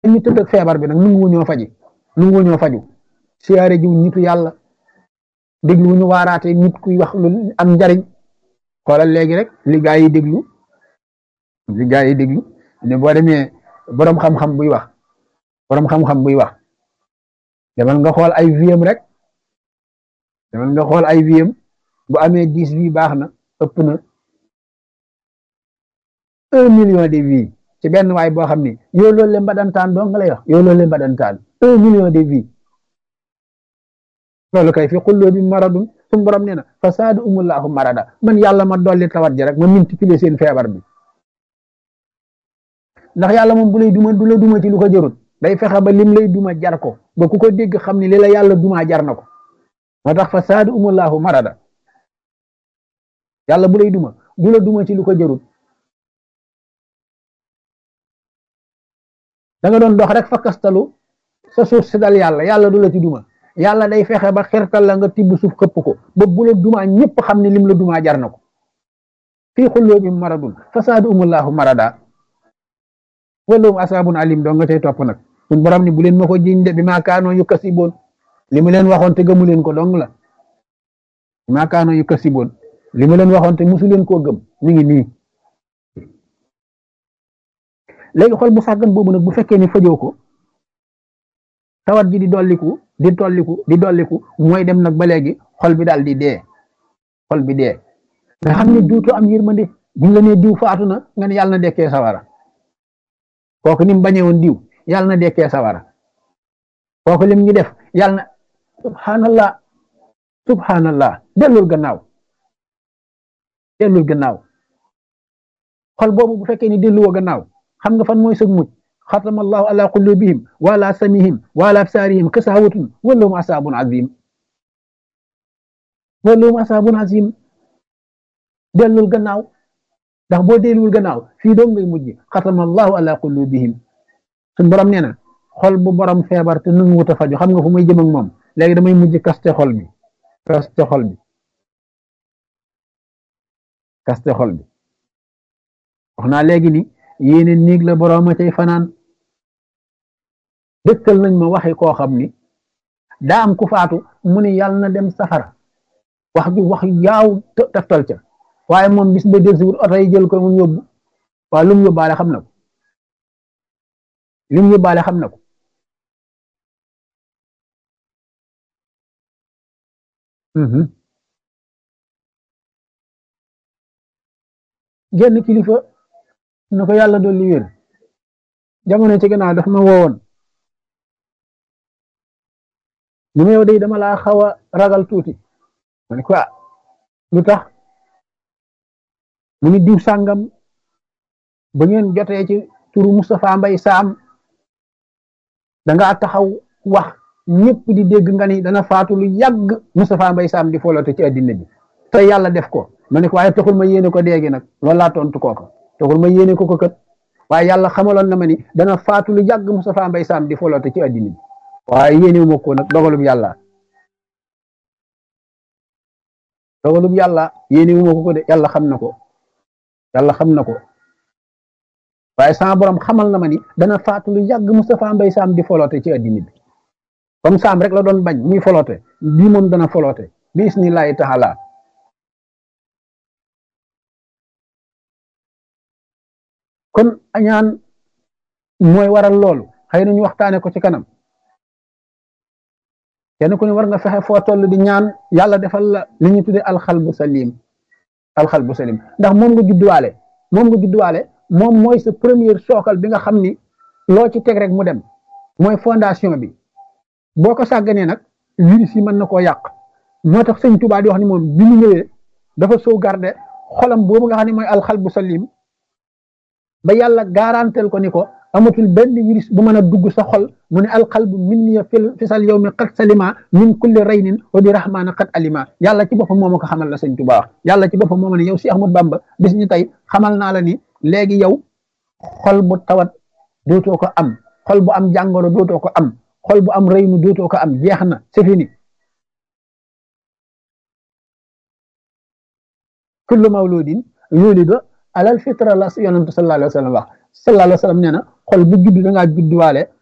ñu tëdd ak feebar bi nag nungu ñoo faji nungu ñoo faju siyaare jiw nitu yàlla déglu ñu waaraate nit kuy wax lu am njariñ xoolal léegi rek li gaa yi déglu li gaa yi déglu ne boo demee boroom xam-xam buy wax boroom xam-xam buy wax demal nga xool ay viem rek demal nga xool ay viem bu amee dix vie baax na ëpp na un million de vie ci benn waay boo xam ni yow loolu leen badantaan doo nga lay wax yow loolu leen badantaan un million de vie loolu kay fi xulloo bi maradun suñu borom nee na fasaadu umullahu marada man yàlla ma dolli tawat ji rek ma multiplier seen feebar bi ndax yàlla moom bu lay duma du la duma ci lu ko jërut day fexe ba lim lay duma jar ko ba ku ko dégg xam ni li la yàlla duma jar na ko moo tax fasaadu umullahu marada yàlla bu lay duma du la duma ci lu ko jërut da nga doon dox rek fakkastalu sa suuf si dal yàlla yàlla du la ci duma yàlla day fexe ba xirtal la nga tibb suuf xëpp ko ba bu la duma ñëpp xam ne lim la duma jar na ko fii xulloo bi maradun fasaadu umullahu marada walum asaabun alim doo nga tey topp nag suñ borom ni bu leen ma ko jiñ de bi maa kaanoo yu kasiboon li mu leen waxoon te gëmu leen ko dong la bi maa kaanoo yu kasiboon li mu leen waxoon te musu leen koo gëm mi ngi nii léegi xol bu sàggan boobu nag bu fekkee ni fajoo ko tawat ji di dolliku di tolliku di dolliku mooy dem nag ba léegi xol bi daal di dee xol bi dee nga xam ne duutu am yërmande buñ la nee diw faatu na nga ne yàlla na dekkee sawara kooku ni mu bañee woon diw yàlla na dekkee sawara kooku lim ñu def yàlla na subhanallah subhanallah dellul gannaaw dellul gannaaw xol boobu bu fekkee ni delluwoo gannaaw xam nga fan mooy sëg mucc xatama allahu ala qulubihim wa ala samihim wa ala absarihim kasawatun walahum asabun azim walahum asabun azim dellul gannaaw ndax boo delluwul gannaaw fii doom ngay mujj xatama allahu ala qulubihim suñ borom nee na xol bu borom feebar te nu wut a faju xam nga fu may jëm ak moom léegi damay mujj kaste xol bi kaste xol bi kaste xol bi wax naa léegi ni yéene néeg la borom a cay fanaan dëkkal nañ ma waxi koo xam ni daa am ku faatu mu ni yàlla na dem safara wax ju wax yaaw taftal ca waaye moom bis ba del si wut oto yi jël ko mu yóbbu waaye lu mu yóbbaale xam na ko lu mu yóbbaale xam na ko genn kilifa na ko yàlla dolli wér jamono ci gannaaw daf ma woowoon ni ma yow day dama laa xaw a ragal tuuti ma ne ko lu tax mu ni diw sàngam ba ngeen jotee ci turu Moustapha Mbay Saam dangaa taxaw wax ñëpp di dégg nga ni dana faatu lu yàgg Moustapha Mbay Saam di folote ci addina bi te yàlla def ko ma ne ko waaye taxul ma yéene ko déegi nag loolu laa tontu kooka taxul ma yéene ko ko kat waaye yàlla xamaloon na ma ni dana faatu lu yàgg Moustapha Mbay Saam di folote ci addina bi waaye yéene ma ko nag dogalub yàlla dogalub yàlla yéene ma ko ko de yàlla xam na ko yàlla xam na ko waaye sama borom xamal na ma ni dana faatu lu yàgg Moustapha Mbay Saam di folote ci addina bi comme Saam rek la doon bañ muy folote bii moom dana folote bi isnillahi taala kon añaan mooy waral loolu xëy na ñu waxtaane ko ci kanam kenn ku ne war nga fexe foo toll di ñaan yàlla defal la li ñu tuddee alxalbu salim alxalbu salim ndax moom nga judduwaale moom nga judduwaale moom mooy sa première sookal bi nga xam ni loo ci teg rek mu dem mooy fondation bi boo ko sàgganee nag virus yi mën na koo yàq moo tax sëñ Tuubaa di wax ni moom bi mu ñëwee dafa sauvegarder xolam boobu nga xam ne mooy alxalbu salim ba yàlla garantel ko ni ko amatul benn virus bu mën a dugg sa xol mu ne alqalbu minni fisal yow mi qad salima min kulli raynin wa bi rahmaana qad alima yàlla ci boppam moo ma ko xamal la sëñ Tuubaa wax yàlla ci boppam moo ma ne yow si Ahmad Bamba bis ñu tey xamal naa la ni léegi yow xol bu tawat dootoo ko am xol bu am jàngoro dootoo ko am xol bu am raynu dootoo ko am jeex na c'est fini kullu mawludin yulidu alal fitra la yonentu sallallahu alayhi wa sallam wax sallallahu alayhi wa sallam nee na xol bu judd da ngaa judduwaale